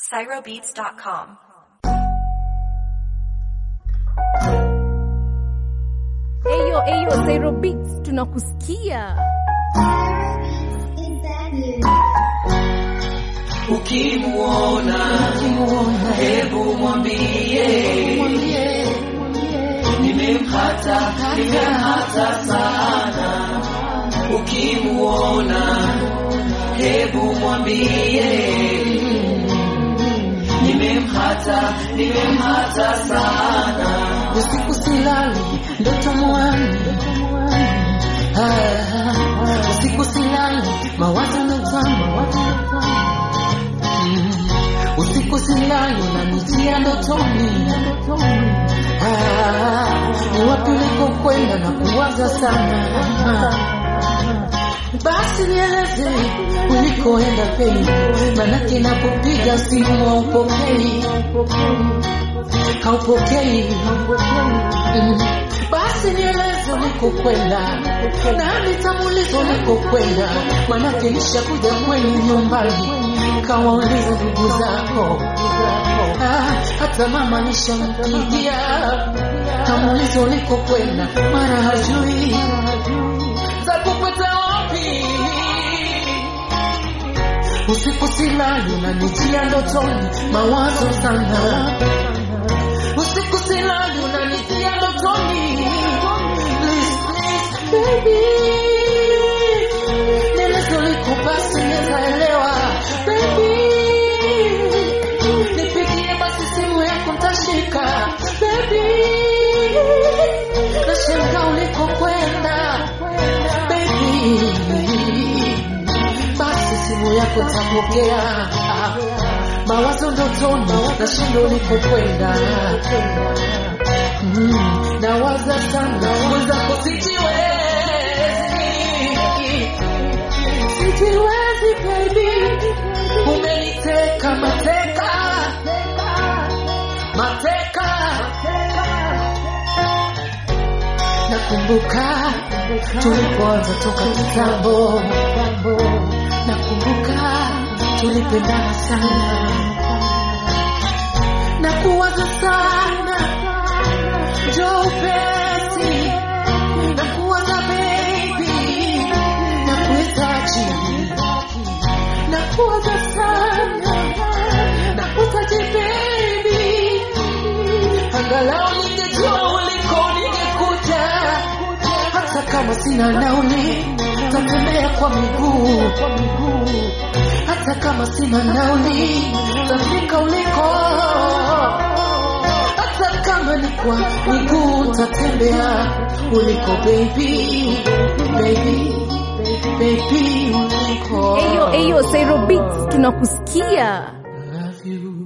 CyroBeats.com. Eyo eyo Zairo Beats tunakusikia. Ukimuona hebu mwambie nimemhata, nimemhata sana. Ukimuona hebu mwambie nimemhata, nimemhata sana. usiku silali ndoto mwani Ah, usiku silali mawazo natama Mm, usiku silali unanijia ndotoni Ah, ni wapi ulikokwenda na kuwaza sana basi nieleze ulikoenda pei manake napopiga simu haupokei haupokei Mm. basi nieleze ulikokwenda na nitamuuliza ulikokwenda manake nishakuja kwenu nyumbani kawauliza ndugu zako Ah, hata mama nishampigia kamuuliza ulikokwenda mara hajui za kupata wapi usiku silali unanijia ndotoni mawazo sana usiku silali unanijia ndotoni Please, please, baby. Nieleze ulikopasi nitaelewa baby nipigie basi simu yako ntashika baby nashangaa ulikokwenda baby basi simu yako tapokea mawazo ndotoni na shindo ulikokwenda mm, nawaza sana mwenzako sijiwezi sijiwezi baby umeniteka mateka mateka nakumbuka tulipoanza toka kitambo nakumbuka tulipendana sana na kuwaza sana jo upesi na kuwaza baby na kuhitaji na kuwaza sana na kuhitaji baby angalau ningejua uliko ningekuja hata kama sina nauli tatembea kwa miguu hata kama sina nauli tafika uliko hata kama ni kwa miguu tatembea uliko baby baby baby uliko Eyo eyo Zairo Beats tunakusikia. I love you